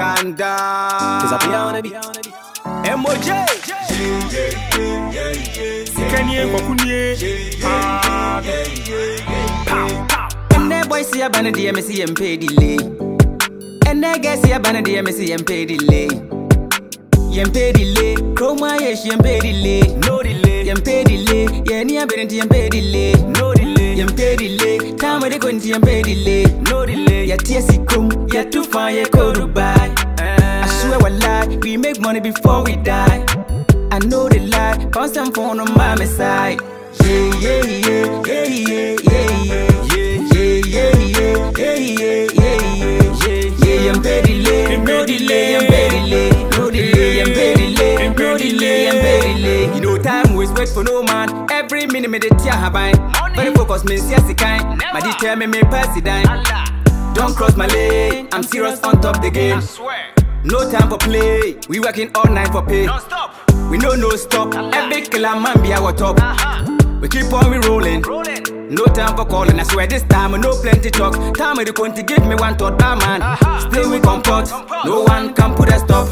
Panda. Disappear on the beat. MOJ. Sikanie kwakunie. Ah, And that boy see a banner DMC and pay delay. And that guy see a banner DMC and pay delay. Yem pay delay. Chroma yes, yem pay delay. No delay. Yem pay delay. Yeah, ni a bit yem pay delay. No delay. Yem pay delay. Time with the gun yem pay delay. No delay. Yeah, TSC come. Yeah, too far, yeah, go Dubai. I swear we lie, we make money before we die. I know the lie, constant phone on my side. Yeah, yeah, yeah, yeah, yeah, yeah, yeah, yeah, yeah, yeah, yeah, yeah, yeah, yeah, yeah, I'm very late, no delay, I'm very late, no delay, I'm very late, no delay, I'm very late. You know time waits wait for no man. Every minute me the tear habai. Very focused, me see the kind. My detail me me pass it down. Don't cross my lane. I'm serious on top the game. Swear. No time for play. We working all night for pay. No stop. We know no stop. Every killer man be our top. Uh-huh. We keep on we rolling. Rolling. No time for calling. I swear this time no plenty talk. Time with the going to give me one thought, that man. Uh-huh. Still we comport. No one can put a stop.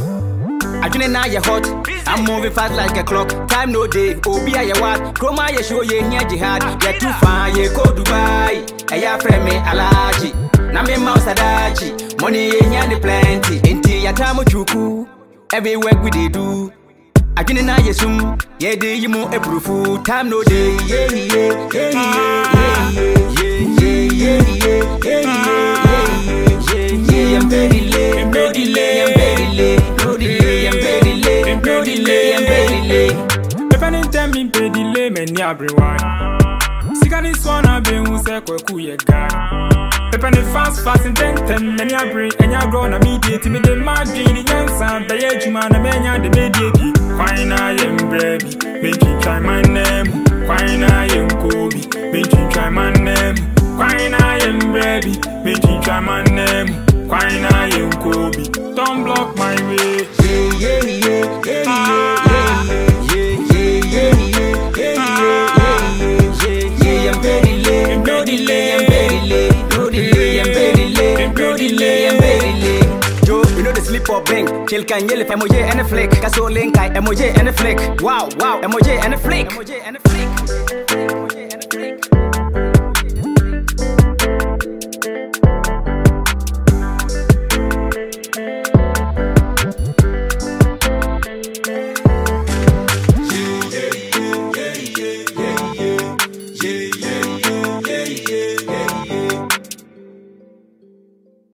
I do now you hot. I'm moving fast like a clock. Time no day. Obi a ya what? Chroma ya show ye here jihad. Ya too far ye go Dubai. Eya friend me alaji. Na me mouse adachi. Money ye here the plenty. Inti ya tamu chuku. Every work we dey do. adwene na yɛ sum yɛde yi mu aburufu time no day yeah, yeah, yeah, yeah, yeah, yeah, yeah, yeah, yeah, yeah, yeah, yeah, I'm very late, no delay, I'm very late, no delay, I'm very late, no delay, I'm very late. If any time me pay delay, me ni everyone. Sika ni swana be hu se kwaku ye guy. If any fast fast and ten ten, me ni abri, enya grow na media ti me de madri ni nyansa, be ye juma na me nya de media di. Kwai na ye mbremi, make you try my name. Kwai na ye mkobi, make you try my name. Kwai na ye mbremi, make you try my name. Kwai na ye mkobi, don't block my way. Yeah, yeah, yeah, yeah, yeah, yeah, yeah, yeah, yeah, yeah, yeah, yeah, yeah, I'm very late, no delay, I'm very late, no delay, I'm very late, no delay, I'm very late. Joe, you know the sleep or blink. Chill can yell if emoji and a flick. Kaso link, I emoji and a flick. Wow, wow, emoji and a flick. Emoji and a flick.